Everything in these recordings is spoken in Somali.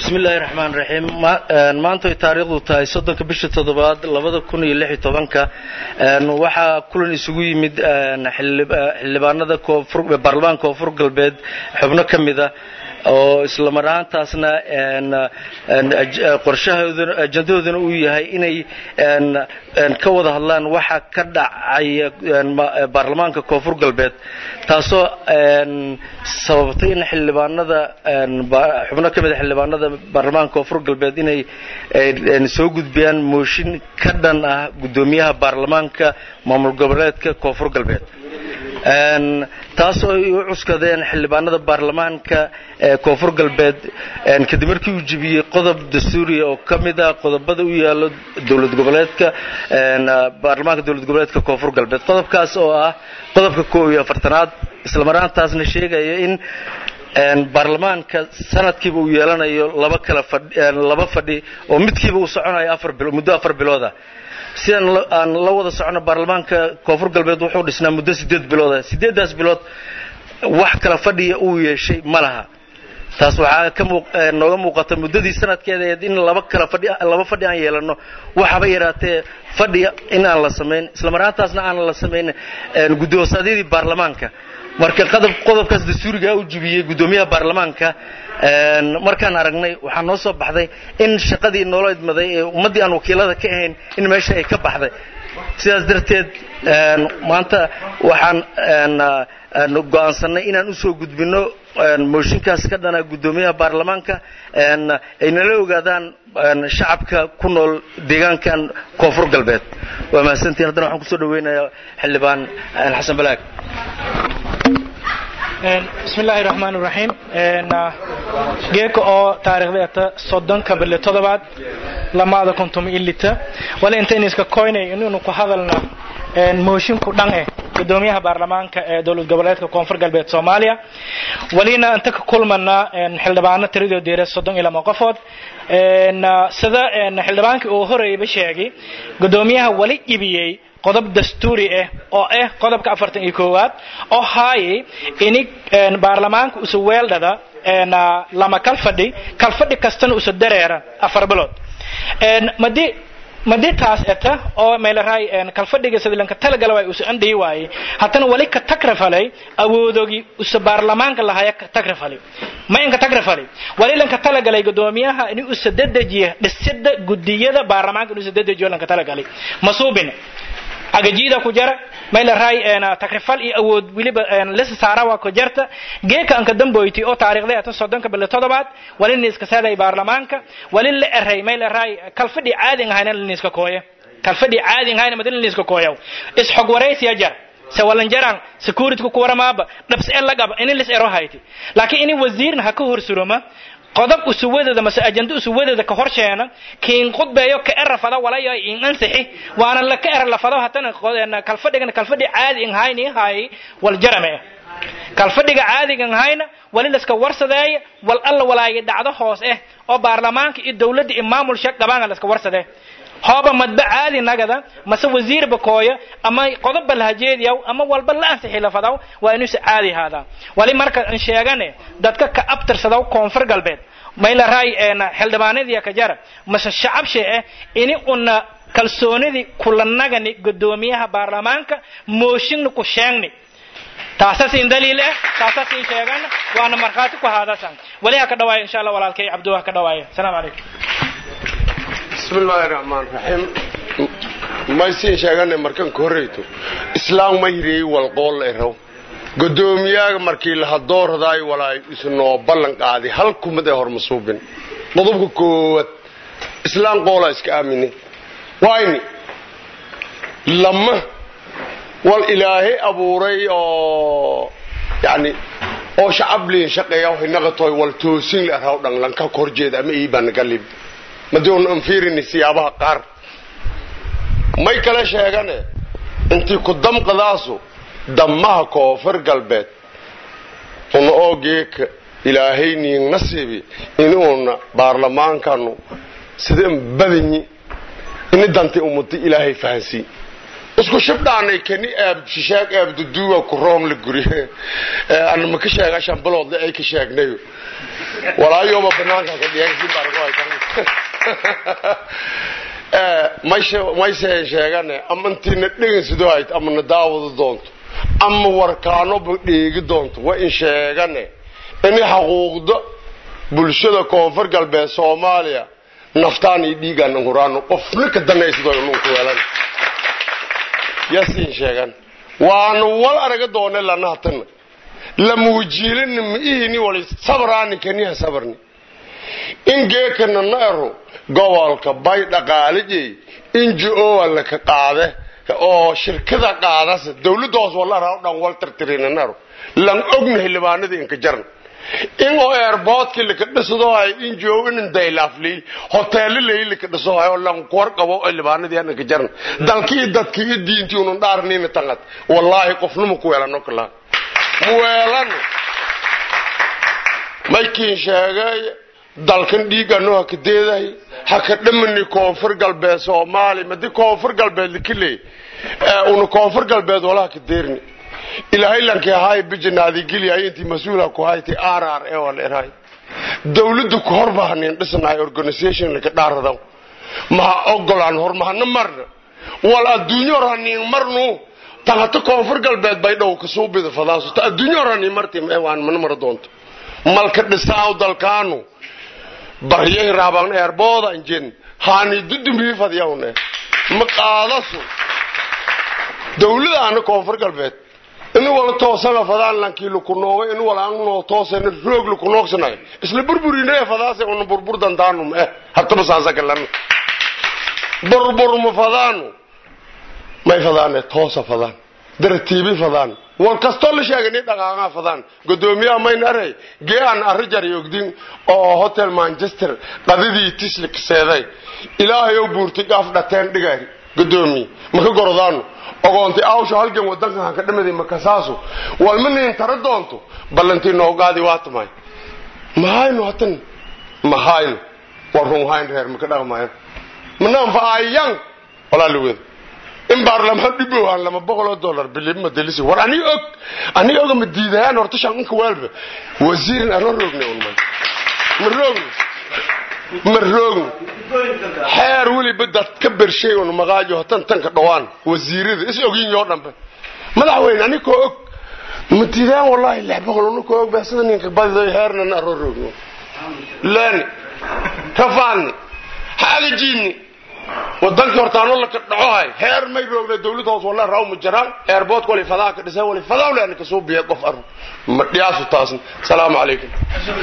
bismillahi raxmaan raxiim maanta ay taariikhdu tahay soddonka bisha toddobaad labada kun iyo lix iyo tobanka waxaa kulan isugu yimid xildhibaanada baarlamaanka koonfur galbeed xubno ka mida oo isla mar ahaantaasna qorshahoodana ajandahoodana uu yahay inay ka wada hadlaan waxa ka dhacaya baarlamaanka koonfur galbeed taasoo sababtay in xildhibaanada xubno ka mida xildhibaanada baarlamaanka koonfur galbeed inay soo gudbiyaan mooshin ka dhan ah guddoomiyaha baarlamaanka maamul goboleedka koonfur galbeed taasoo ay u cuskadeen xildhibaanada baarlamaanka ee koonfur galbeed kadib markii uu jebiyey qodob dastuuriya oo ka mid ah qodobada u yaalo dowlad goboleedka baarlamaanka dowlad goboleedka koonfur galbeed qodobkaas oo ah qodobka koob iyo afartanaad isla maraantaasna sheegaya in baarlamaanka sanadkiiba uu yeelanayo laba kala laba fadhi oo midkiiba uu soconayo afar bilo muddo afar bilooda sidaan aan la wada socono baarlamaanka koonfur galbeed wuxuu dhisnaa muddo sideed bilooda sideeddaas bilood wax kala fadhiya uu yeeshay ma laha taas waxaa ka nooga muuqata muddadii sanadkeedaeed in laba kala fadhi laba fadhi aan yeelano waxaba yaraatee fadhi in aan la samayn isla maraantaasna aan la samayn guddoonsaadyadii baarlamaanka marka qodob qodobkaas dastuurigaa u jibiyey guddoomiyaha baarlamaanka markaan aragnay waxaa noo soo baxday in shaqadii noola idmaday ee ummaddii aan wakiilada ka ahayn in meesha ay ka baxday sidaas darteed maanta waxaan go'aansannay inaan usoo gudbinno mooshinkaas ka dhana guddoomiyaha baarlamaanka ay nala ogaadaan shacabka ku nool deegaankan koonfur galbeed waa mahadsantiin haddana waxaan kusoo dhaweynayaa xildhibaan xasan balaag bismi illaahi raxmaan iraxiim geeka oo taariikhdeeta soddonka bille toddobaad lamaada kontom ilita wala intaynu iska koynay inaynu ku hadalna moshinku dhan eh gudoomiyaha baarlamaanka ee dowlad goboleedka koonfur galbeed soomaaliya walina inta ka kulmana xildhibaano tiradoo deera soddon iyo lama qofood sida xildhibaankii uu horeyba sheegay gudoomiyaha wali ibiyey qodob dastuuri ah oo ah qodobka afartan iyo koowaad oo haayay ini baarlamaanka usa weeldhada lama kalfadhi kalfadhi kastana usa dareera afar bilood madi madi taas eta oo meelaraay kalfadhiga sadilanka talagala waay usa andhihi waaye haddana wali ka tagrafalay awoodogi usa baarlamaanka lahaya ka tagrafalay ma inka tagrafalay wali lanka talagalay gudoomiyaha ini usa dedejiya dhisida gudiyada baarlamaanka inuusa dedejiyo lanka talagalay masuubin agajiida ku jara mayla raay takrifal iyo awood weliba lisa saara waa ku jarta geeka anka damboyti oo taariikhday ata soddonka bille toddobaad wali niiska saaday baarlamaanka wali la eray mayla raay kalfadhi caadin ahayna liniiska kooya kalfadhi caadin ahayna madin liniiska kooyaw isxog waraysiya jar se walanjaraan security ku waramaaba dhabs en lagaba ini lis ero hayti laakiin ini wasiirna ha ka horsuroma qodob usuwadeeda mase ajando usuwadeeda ka horsheena kiin khudbeeyo ka era fada walayo in ansixi waana la ka era la fado hatana kalfadhigan kalfadhi caadi in hayni hay wal jarame kalfadhiga caadigan hayna wali laska warsadeeya wal alla walaaga dhacdo hoos eh oo baarlamaanka iyo dowladda iyo maamul shaq qabaanga laska warsadee hooba madba caadi nagada mase wasiirba kooya ama qodobba lahajeediyaw ama walba la ansixi la fadaw waa inuusa caadi haadaa wali marka an sheegane dadka ka abtirsadaw koonfur galbeed mayla raay xildhibaanadii ka jara mase shacabshe eh ini una kalsoonidii kula nagani gudoomiyaha baarlamaanka mooshinna ku sheegni taasasin daliil eh taasasin sheegana waana markhaati ku haadasan wali ha ka dhawaaya insha allah walaalkay cabdu ha ka dhawaaya asalaamu calaykum bismi illaahi raxmaan raxiim maysiin sheegane markan ka horreyto islaam ma hiriyey walqool erow godoomiyaha markii lahadooradaay walaay isnoo ballan qaaday hal kumad ee hormasuubin qodobka koowaad islaam qoolaa iska aamine wayni lama wal ilaahay abuuray oo yani oo shacabliin shaqeeya hinaqatoy wal toosin la raw dhan lanka korjeeda ama iibaan galib madoon aan fiirini siyaabaha qaar may kala sheegane intii ku damqadaasu dammaha koonfur galbeed una oo geeka ilaahay niin nasiibi inuuna baarlamaankanu sideen badanyi ini danti umuti ilaahay fahansii isku shibdhaanay kani aab shishaag aab duduuga ku room la guri ana ma ka sheega shan biloodle ay ka sheegnayo walaayoba banaanka ka dhiyaan mayse sheegane ama intiina dhegin sidoo hayd ama na daawada doonto ama warkaanoba dheegi doonto waa in sheegane inay xaquuqda bulshada koonfur galbeed soomaaliya naftaan iyo dhiigaan huraano qofna ka danaysadoo inuunku weelan yasiin sheegan waanu wal araga doone lanahatan lamuujiilina miihini wali sabraani kaniha sabarni in geekana na ero gobolka bay dhaqaalijey inji-oa laka qaade oo shirkada qaadase dawladda hoos walaraa dhan wal tirtirinanaro lan ogna xildhibaanada inka jaran in oo airboodkii laka dhisadohay injo inin daylaafley hoteelo lay laka dhisadohay oo lan kuwar qabo xildhibaanadii inka jaran dalkii dadkii iyo diintii unun dhaarniina tangad wallaahi qofnuma ku weelano kalaa mu weelano maykiin sheegay dalkan dhiigano haka deedahay haka dhamani koonfur galbeed soomaaliya madi koonfur galbeed lakiley una koonfur galbeed wala haka deerni ilaahay lankii ahaay bijanaadi geliyahay intii mas-uula ku haytay r r e wala erahay dawladda ku horbaanin dhisnahay organisation laka dhaaradaw maha ogolaan hor mahana marna wal adduunyo hor haniin marnu tahata koonfur galbeed bay dhow kasuu bida fadaaso ta adduunyo hor haniin marti waan mana mara doonto malka dhisaaw dalkaanu baryay raabaan eerbooda injin haani dudumbii fadiyawne ma qaadasu dawladaana koonfur galbeed inu wala toosana fadaan lankii laku noogay inu wala angnoo toosana roog laku noogsanayo isla burburinee fadaase una burbur dandaanum eh hataba saasakalan burburma fadaanu may fadaane toosa fadaan daratiibi fadaan wal kastoo la sheegani dhaqaaqaa fadaan gudoomiyaha mayn aray geean arrijar ogdin oo hotel manchester qadidii tislik seeday ilaahayow buurti gaaf dhateen dhigaari gudoomiye maka gorodaanu ogoonti awsho halgan wadankan hanka dhamaday makasaasu walma niin tara doonto ballantii noogaadi waa tamay mahayno hatan mahayno war runhayn reer maka dhaqmayan mananfaayan walaa laweda in baarlamaan dhibohan lama boqoloo dollar bilima delisi war ani og ani oga ma diidayaan horta shanka waalba wasiirin ano roogna unman ma roogna ma roogna xeer weliba dad ka bershay un maqaajo hatan tanka dhawaan wasiirada is ogin yoo dhanbe madaxweyne ani koo og ma diidayaan wallahi lix boqol una koo og baa sida ninka badido heernan aro roogno leeni rafaani xaagajiini wadankii hortaano laka dhacohay heer may roogna dawladda hoos walla raw ma jiraan airboodka wali fadaa ka dhisay wali fadaa leena ka soo biya qof aro ma dhiyaasu taasna salaamu calaykum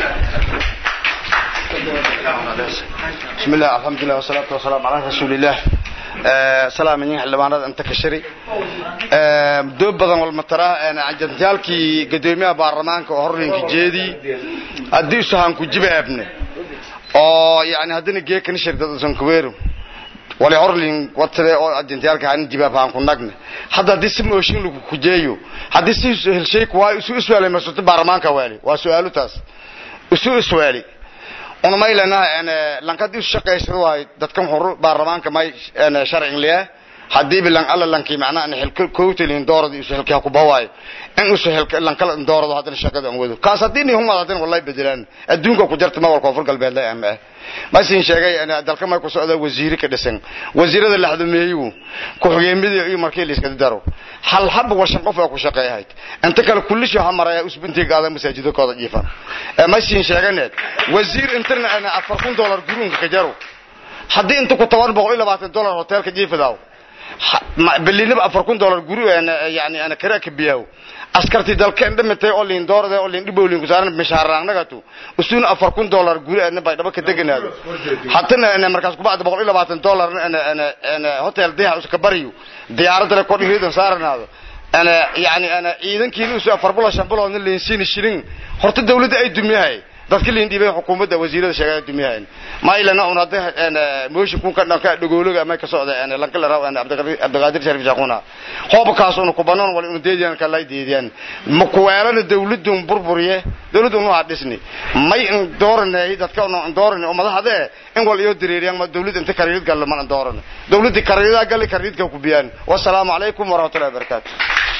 بسم الله الحمد لله والصلاة والسلام على رسول الله سلام من حلبانات انت كشري دوب بدن والمترا انا عجنتالكي قدوميها بارلمانك وهرنك جيدي ادي سهان كجيبه ابني oo yani haddana geekani shirkadasan kuweero wali horlin watade oo ajentiyaalka aan jibaabaan ku nagne hadda hadii si mooshin lagu kujeeyo haddii si helshay kuwaa isu iswaalay masuuta baarlamaanka waali waa su-aalu taas isu iswaali una maylana lankadii isu shaqaysada waay dadkan xuru baarlamaanka may sharcin liya haddii bilan alla lankii macnaa ana xilka kowtalin doorada isu xilkaa ku bawaayo in isu xilka lankala doorado haddana shaqada aan wado kaas haddii ni humad haddana wallahi bedelaan adduunka ku jirta ma wal koonfur galbeed la ama masin sheegay dalka may ku socda wasiiri ka dhisan wasiirada laxdameeyu ku xogeemidii iyo markii la iska daro hal hab washan qof ku shaqeeyahay inta kale kulli shay hamaraya usbintii gaada masaajidkooda jiifan masin sheeganeed wasiir internet ana 400 dollar guruunka ka jaro haddii inta ku 720 dollar hotelka jiifadaaw bilinaba afar kun dollar guri yani ana kara ka biyaw askarti dalkeen dhimatay oo liin doorada oo liin dhibowlin ku saaran mishaaraanagatu usuuna afar kun dollar guri ana bay dhaba ka deganaado hatana ana markaas ku bacda boqol iyo labaatan dollar ana ana ana hotel diyaar iska bariyo diyaaradda la kor dhigidan saaranaado ana yani ana ciidankiina usu afar bulo shan bulo liin siin shilin horta dawladda ay dumiyahay dadka liin dhiibay xukuumadda wasiirada sheegaya dumiyahan ma ilana un hadda mooshin kun ka dhanka dhagoologa ama ka socda lanka la raaw abdiqaadir sharif shaquna qoobkaas una kubanan wal unu deediyan ka lay deediyan ma kuweelana dawladun burburiye dawladun waa dhisni may in dooranay dadka una dooranay oo madaxda in wal iyo direeriyan ma dawlad inta kariid gal ma dooran dawladda kariida gal kariidka ku biyaan wassalaamu calaykum waraxmatullahi wabarakaatu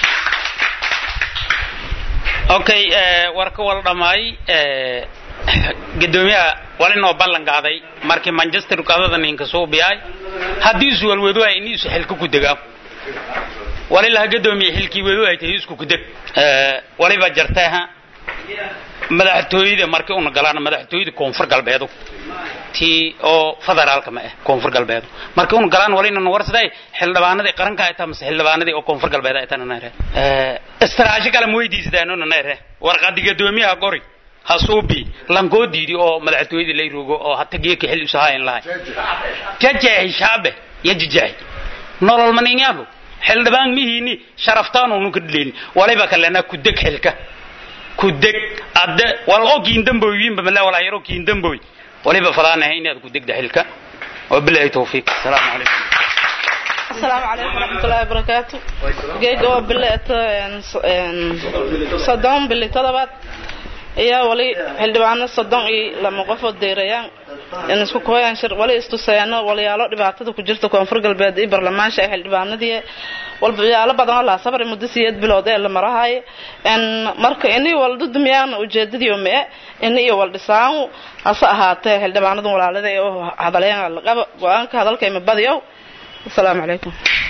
okay warka wal dhamaay gudoomiyaha walinoo ballan qaaday markii manchester qadada ninka soo biyay haddii isu walwadu ay in isu xilka ku degaa walilaha gudoomiye xilkii wadu ay tahay isku ku deg waliba jarteeha madaxtooyada markii una galaan madaxtooyada koonfur galbeedu tii oo federaalka ma ah koonfur galbeedu markii una galaan walina warsaday xildhibaanadii qaranka ay tahay mise xildhibaanadii oo koonfur galbeed ay tahay nare istiraashi kale ma weydiistaan una nare warqadi gudoomiyaha gori hasuubi lankoo diidi oo madaxtooyada lay rogo oo hata geeka xil usahayn lahay jajeexi shaabe yajijeexi nolol maninyaadu xildhibaan mihiini sharaftaan unu ka dhileyn waliba kalena ku deg xilka ku deg adde wal oo kiindamboyinba mala wala yaro kiindamboy waliba falaanahay inaad ku degda xilka wabilahi tawfiiq asalaamu calaykum السلام عليكم ورحمة الله وبركاته جيجو بلت صدام بلي طلبات يا ولي xildhibaano soddon iyo lama qof oo deyrayaan in isku kooyaan shir wali istuseeno waliyaalo dhibaatada ku jirta koonfur galbeed iyo barlamaansha ee xildhibaanadii walbayaalo badan oo laa sabri muddo siyeed bilood ee la marahay n marka ini waldu dumiyaan ujeedadii oo mee ini iyo wal dhisaan hase ahaatee xildhibaanadu walaalada oo hadaleen laqaba go-aanka hadalka ima badiyo asalaamu calaykum